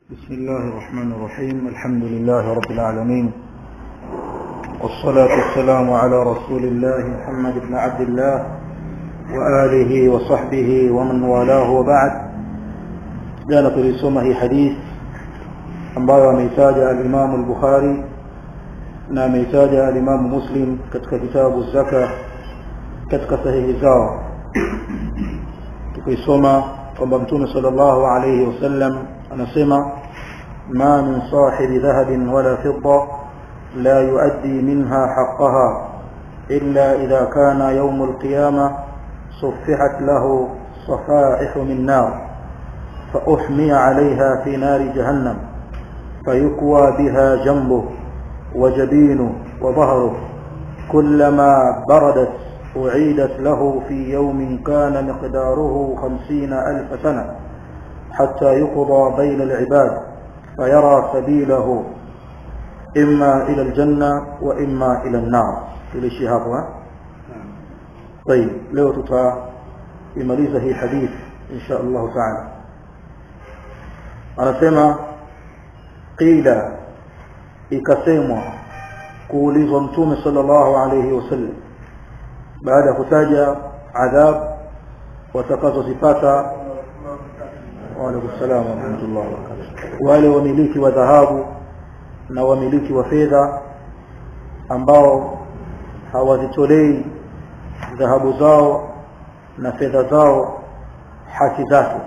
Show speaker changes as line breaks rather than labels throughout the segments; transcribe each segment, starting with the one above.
بسم الله الرحمن الرحيم الحمد لله رب العالمين والصلاة والسلام على رسول الله محمد بن عبد الله وآله وصحبه ومن والاه وبعد jana tulisoma hii hadith ambayo ameitaja alimamu al-Bukhari na ameitaja alimamu Muslim katika kitabu zaka katika sahihi zao tukaisoma kwamba mtume sallallahu alayhi wasallam anasema ma min sahibi dhahabin wala fidda la yuaddi minha haqqaha illa idha kana yawm al-qiyamah صفحت له صفائح من نار فأحمي عليها في نار جهنم فيكوى بها جنبه وجبينه وظهره كلما بردت أعيدت له في يوم كان مقداره خمسين ألف سنة حتى يقضى بين العباد فيرى سبيله إما إلى الجنة وإما إلى النار إلى الشهاب طيب لو تتمaliza hii hadith insha Allah taala anasema qila ikasemwa kuulizwa mtume sallallahu alayhi wasallam baada ya kutaja adhab watakazozipata wa alaykum salaam wa rahmatullahi wa barakatuh wale wamiliki wa dhahabu na wamiliki wa fedha ambao hawazitolei dhahabu zao na fedha zao haki zake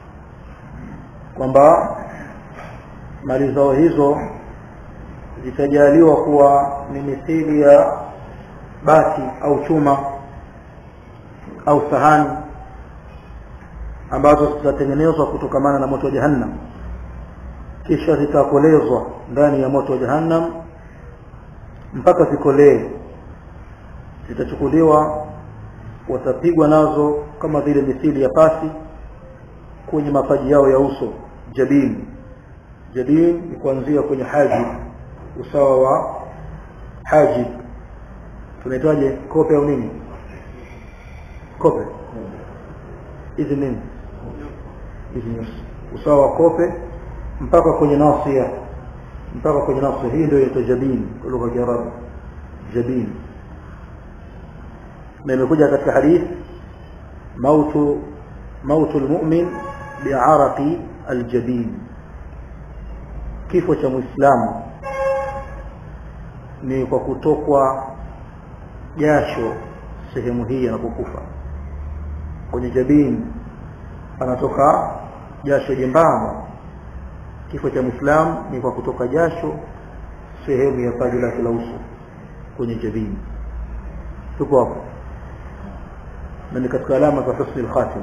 kwamba mali zao hizo zitajaliwa kuwa ni mithili ya bati au chuma au sahani ambazo zitatengenezwa kutokamana na moto wa jahannam kisha zitakolezwa ndani ya moto wa jahannam mpaka zikolee zitachukuliwa watapigwa nazo kama vile mithili ya pasi kwenye mapaji yao ya uso jabin jabin ni kuanzia kwenye haji usawa wa haji tunaitwaje kope au nini kope hizi nini hizi nyusi usawa wa kope mpaka kwenye nasia mpaka kwenye nasia hii ndio inaitwa jabin kwa lugha ya Kiarabu jabin na imekuja katika hadith mautu mautu almu'min bi'araqi aljabin kifo cha muislamu ni kwa kutokwa jasho sehemu hii anapokufa kwenye jabin anatoka jasho jembamba kifo cha muislamu ni kwa kutoka jasho sehemu ya paji lake la uso kwenye jabin tuko hapo na ni katika alama za husni al-khatima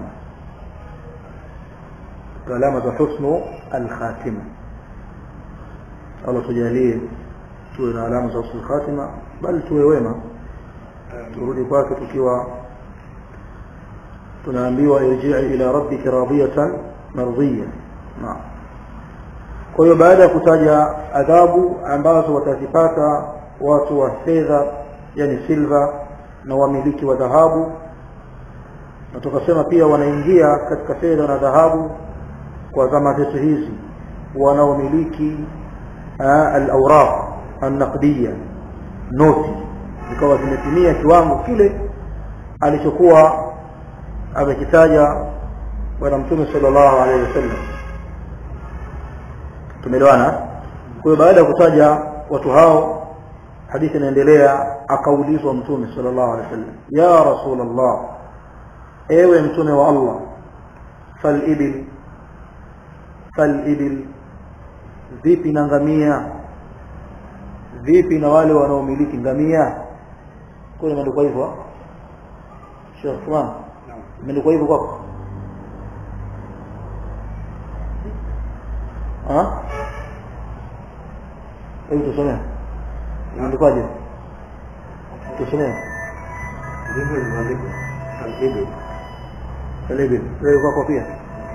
katika alama za husnu al-khatima Allah tujalie tuwe na alama za husni al-khatima bali tuwe wema turudi kwake tukiwa tunaambiwa irji'i ila rabbika radiyatan mardiyya naam kwa hiyo baada ya kutaja adhabu ambazo watazipata watu wa fedha yani silva na wamiliki wa dhahabu na tukasema pia wanaingia katika fedha na dhahabu kwa zama zetu hizi wanaomiliki al-awraq an-naqdiyya noti zikawa zimetimia kiwango kile alichokuwa amekitaja bwana mtume sallallahu alaihi wasallam tumeelewana kwa hiyo baada ya kutaja watu hao hadithi inaendelea akaulizwa mtume sallallahu alaihi wasallam ya rasulullah ewe mtume wa Allah fal ibil fal ibil vipi na ngamia vipi na wale wanaomiliki ngamia kule imeandikwa hivyo Sheikh Usman imeandikwa hivyo kwako ah hebu tusomee imeandikwaje tusomee
ndivyo ilivyoandikwa al-ibil
Kalibi, wewe kwako pia.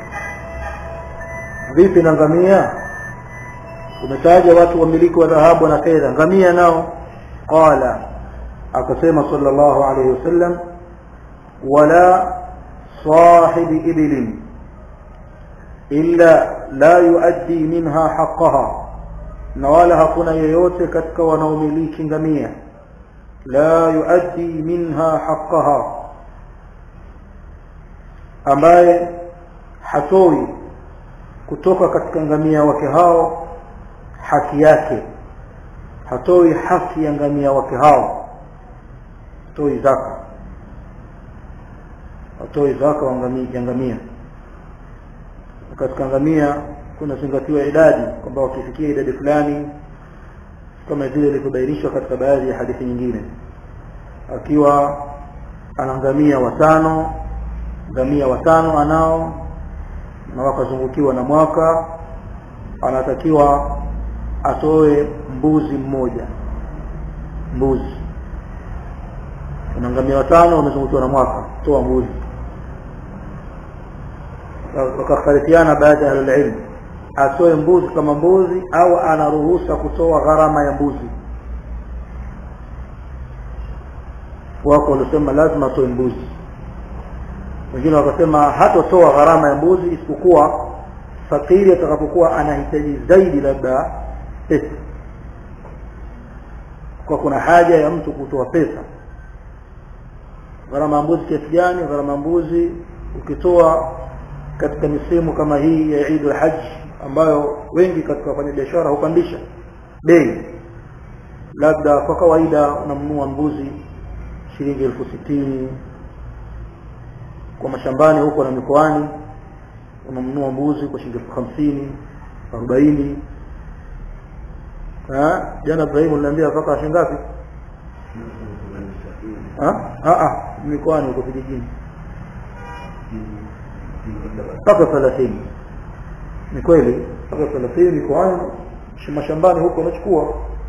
Vipi na ngamia? Umetaja watu wamiliki wa dhahabu na fedha, ngamia nao? Qala, akasema sallallahu alayhi wasallam, wala sahibi ibilin, illa la yuaddi minha haqqaha na wala hakuna yeyote katika wanaomiliki ngamia la yuaddi minha haqqaha ambaye hatoi kutoka katika ngamia wake hao haki yake hatoi haki ya ngamia wake hao hatoi zaka hatoi zaka ya ngamia katika ngamia kunazingatiwa idadi kwamba wakifikia idadi fulani kama vile ilivyobainishwa katika baadhi ya hadithi nyingine akiwa ana ngamia watano ngamia watano anao na wakazungukiwa na mwaka anatakiwa atoe mbuzi mmoja mbuzi una ngamia watano wamezungukiwa na mwaka toa mbuzi wakakhtalifiana baadhi ya ahlulilmu atoe mbuzi kama mbuzi au anaruhusa kutoa gharama ya mbuzi wako waliosema lazima atoe mbuzi wengine wakasema hatotoa gharama ya mbuzi isipokuwa fakiri atakapokuwa anahitaji zaidi labda pesa kwa kuna haja ya mtu kutoa pesa gharama ya mbuzi kiasi gani gharama ya mbuzi ukitoa katika misimu kama hii ya Eid al-Hajj ambayo wengi katika wafanyabiashara hupandisha bei labda kwa kawaida unamnunua mbuzi shilingi elfu sitini kwa mashambani huko na mikoani unamnunua mbuzi kwa shilingi elfu hamsini arobaini jana Ibrahim uliniambia mpaka shilingi ngapi mikoani huko vijijini mpaka thelathini ni kweli mpaka thelathini mikoani mashambani huko unachukua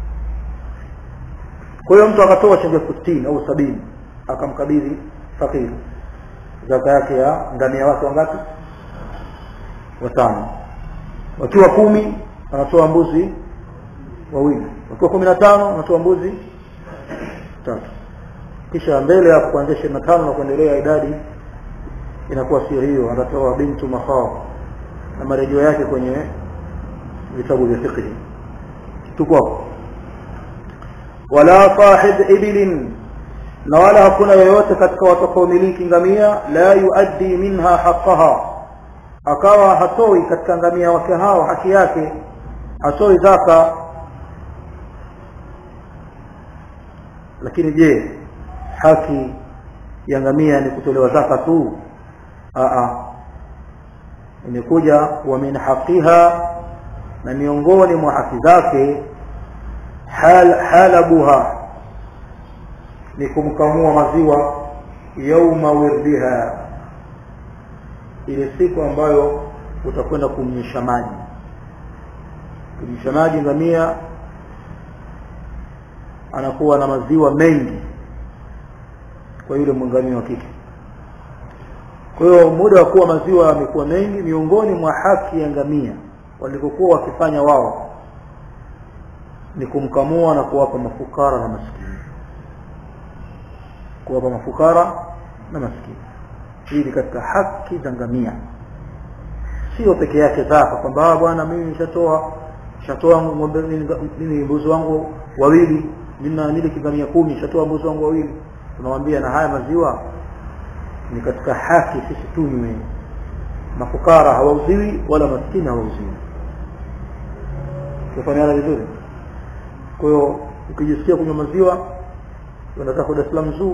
kwa hiyo mtu akatoa shilingi elfu sitini au sabini akamkabidhi fakiri zaka yake ya ngamia wake wangapi watano wakiwa kumi anatoa mbuzi wawili wakiwa kumi na tano anatoa mbuzi tatu kisha mbele hapo kuanzia ishirini na tano na kuendelea idadi inakuwa sio hiyo atatoa bintu makhaf na marejeo yake kwenye vitabu vya fiqh tuko hapo wala sahib ibilin na wala hakuna yoyote katika watakaomiliki ngamia la yuaddi minha haqqaha akawa hatoi katika ngamia wake hao haki yake hatoi zaka lakini je haki ya ngamia ni kutolewa zaka tu aa imekuja wa min haqiha na miongoni mwa haki zake hal halabuha ni kumkamua maziwa yauma wirdiha ile siku ambayo utakwenda kumnyesha maji kumnyesha maji ngamia anakuwa na maziwa mengi kwa yule mwangamia wa kike kwa hiyo muda wa kuwa maziwa yamekuwa mengi miongoni mwa haki ya ngamia walivyokuwa wakifanya wao ni kumkamua na kuwapa mafukara na maskini kuwapa mafukara na maskini hii ni katika haki za ngamia sio peke yake zaka kwamba bwana mimi nishatoa nishatoa ng'ombe mimi mbuzi wangu wawili nina miliki ngamia kumi nishatoa mbuzi wangu wawili tunamwambia na haya maziwa ni katika haki sisi tunywe mafukara hawauziwi wala maskini hawauziwi tufanyana vizuri kwa hiyo ukijisikia kunywa maziwa unataka Dar es Salaam zoo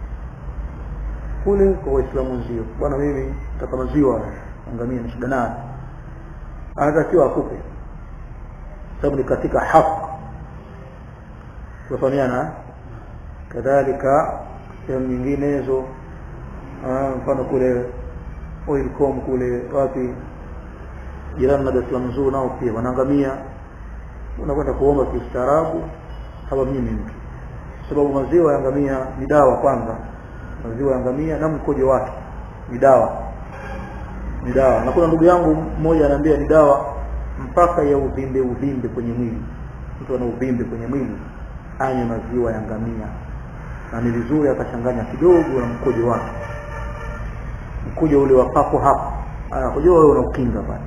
kule kwa waislamu wenzio bwana mimi nataka maziwa angamia na shida nayo anatakiwa akupe sababu ni katika haki tufahamiana kadhalika sehemu nyinginezo mfano kule oilcom kule wapi jirani na Dar es Salaam zoo nao pia wanaangamia unakwenda kuomba kistaarabu hapa mimi mtu sababu maziwa ya ngamia ni dawa kwanza maziwa ya ngamia na mkojo wake ni dawa ni dawa na kuna ndugu yangu mmoja ananiambia ni dawa mpaka ya uvimbe uvimbe kwenye mwili mtu ana uvimbe kwenye mwili anywe maziwa ya ngamia na ni vizuri akachanganya kidogo na mkojo wake mkojo ule wa papo hapo anakujua wewe unaukinga pale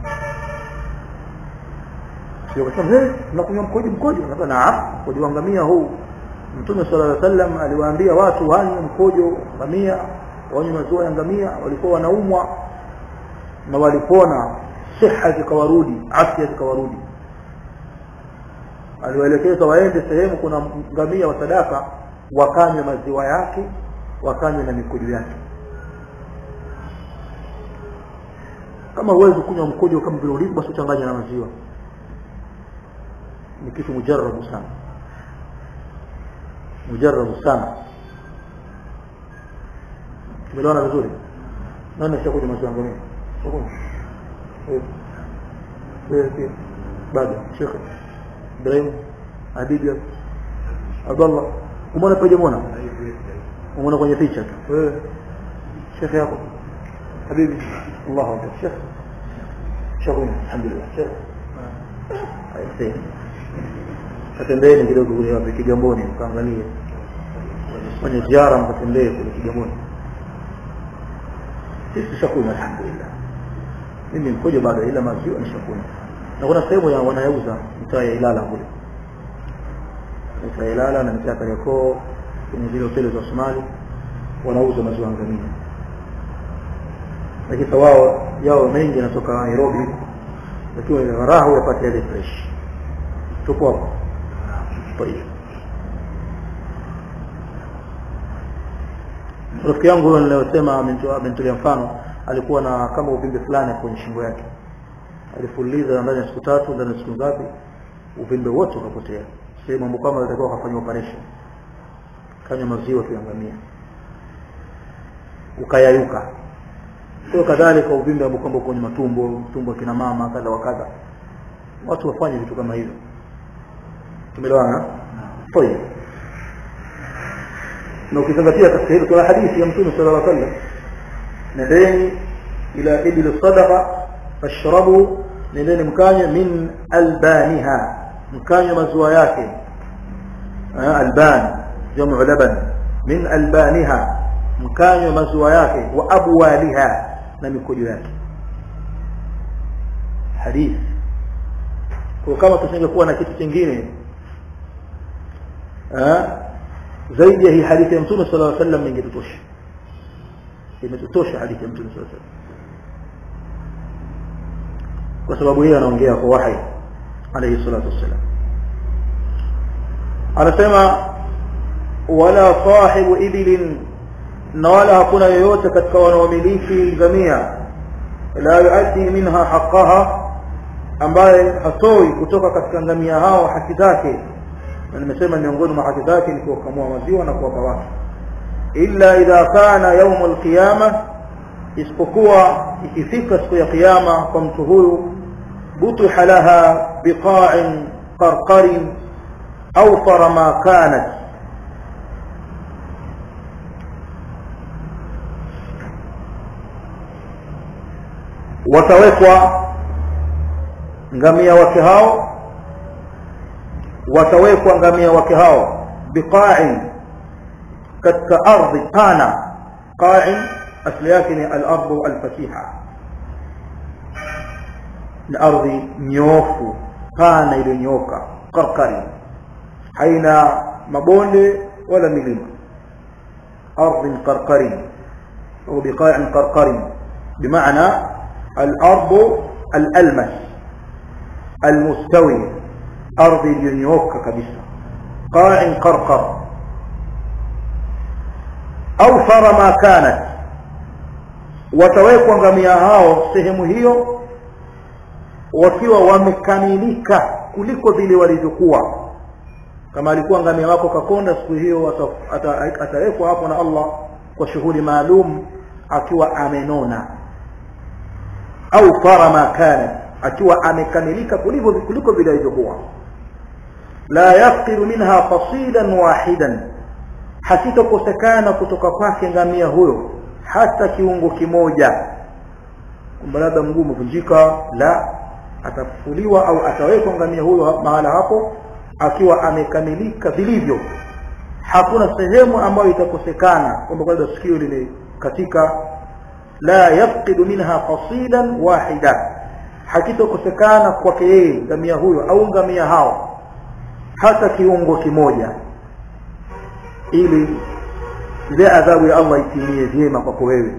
sio kusema eh tunakunywa mkojo mkojo nasema naam mkojo wa ngamia huu mtume sallallahu alaihi wasallam aliwaambia watu wanywe mkojo ngamia wanywe maziwa ya ngamia walikuwa wanaumwa na walipona siha zikawarudi afya zikawarudi aliwaelekeza waende sehemu kuna ngamia wa sadaka wakanywe maziwa yake wakanywe na mikojo yake kama huwezi kunywa mkojo kama vile ulivyo basi uchanganye na maziwa ni kitu mujarabu sana mujarabu sana tumeelewana vizuri nani ashakuja maziwa ngamia bado shekhe ibrahim habibi abdallah umeona paja muona umeona kwenye picha tu wewe shekhe yako habibi allahu akbar shekhe shekhe alhamdulillah shekhe aisee katembeni kidogo kule wapi kigamboni mkaangalie kwenye ziara mkatembee kule kigamboni sisi shakunywa alhamdulillah mimi mkojo bado ila maziwa nishakunywa na kuna sehemu ya wanayauza mtaa ya Ilala kule mtaa ya Ilala na mtaa Kariakoo kwenye zile hoteli za Somali wanauza maziwa ngamia lakini wao yao mengi yanatoka Nairobi lakini ile raha yapata ile fresh tupo hapo طيب rafiki yangu huyo niliyosema amenitolea mfano alikuwa na kama uvimbe fulani kwenye shingo yake alifuliza ndani ya siku tatu ndani ya siku ngapi uvimbe wote ukapotea sehemu ambapo kama alitakiwa akafanya operation kanywa maziwa kiangamia ukayayuka kwa kadhalika uvimbe ambao kwamba kwenye matumbo tumbo kina mama kadha wa kadha watu wafanye vitu kama hivyo tumeelewana طيب na ukizingatia katika hilo kuna hadithi ya mtume sallallahu alaihi wasallam nendeni ila ibil sadaqa fashrabu nendeni mkanywe min albaniha mkanywe maziwa yake alban jamu laban min albaniha mkanywe maziwa yake wa abwaliha na mikojo yake hadithi kwa kama tusingekuwa na kitu kingine zaidi ya hii hadithi ya mtume sallallahu alaihi wasallam ingetutosha imetutosha hadithi ya mtume sallallahu alaihi wasallam kwa sababu yeye anaongea kwa wahi alayhi salatu wassalam anasema wala sahibu ibilin na wala hakuna yoyote katika wanaomiliki ngamia la yuaddi minha haqqaha ambaye hatoi kutoka katika ngamia hao haki zake na nimesema miongoni mwa haki zake ni kuwakamua maziwa na kuwapa watu illa idha kana yaumu alqiyama isipokuwa ikifika siku ya kiyama kwa mtu huyu butiha laha biqa'in qarqarin awfara ma kanat watawekwa ngamia wake hao watawekwa ngamia wake hao biqa'in katika ardhi pana qa'in asli yake ni al-ardu al-fatiha ni ardhi nyofu pana iliyonyoka qarqari haina mabonde wala milima ardhi qarqari au biqa'in qarqari بمعنى الأرض الألمس المستوي أرض اليونيوكا كبسة قاع قرقر أوفر ما كانت watawekwa ngamia hao sehemu hiyo wakiwa wamekamilika kuliko vile walivyokuwa kama alikuwa ngamia wako kakonda siku hiyo atawekwa hapo na Allah kwa shughuli maalum akiwa amenona au fara ma kana akiwa amekamilika kuliko kuliko vile ilivyokuwa la yafqidu minha fasilan wahidan hakitokosekana kutoka kwake ngamia huyo hata kiungo kimoja kwamba labda mguu umevunjika la atafuliwa au atawekwa ngamia huyo mahala hapo akiwa amekamilika vilivyo hakuna sehemu ambayo itakosekana kwamba labda sikio lile katika la yafqidu minha qasidan wahida hakitokosekana kwake yeye ngamia huyo au ngamia hao hata kiungo kimoja ili ile adhabu ya Allah itimie vyema kwako wewe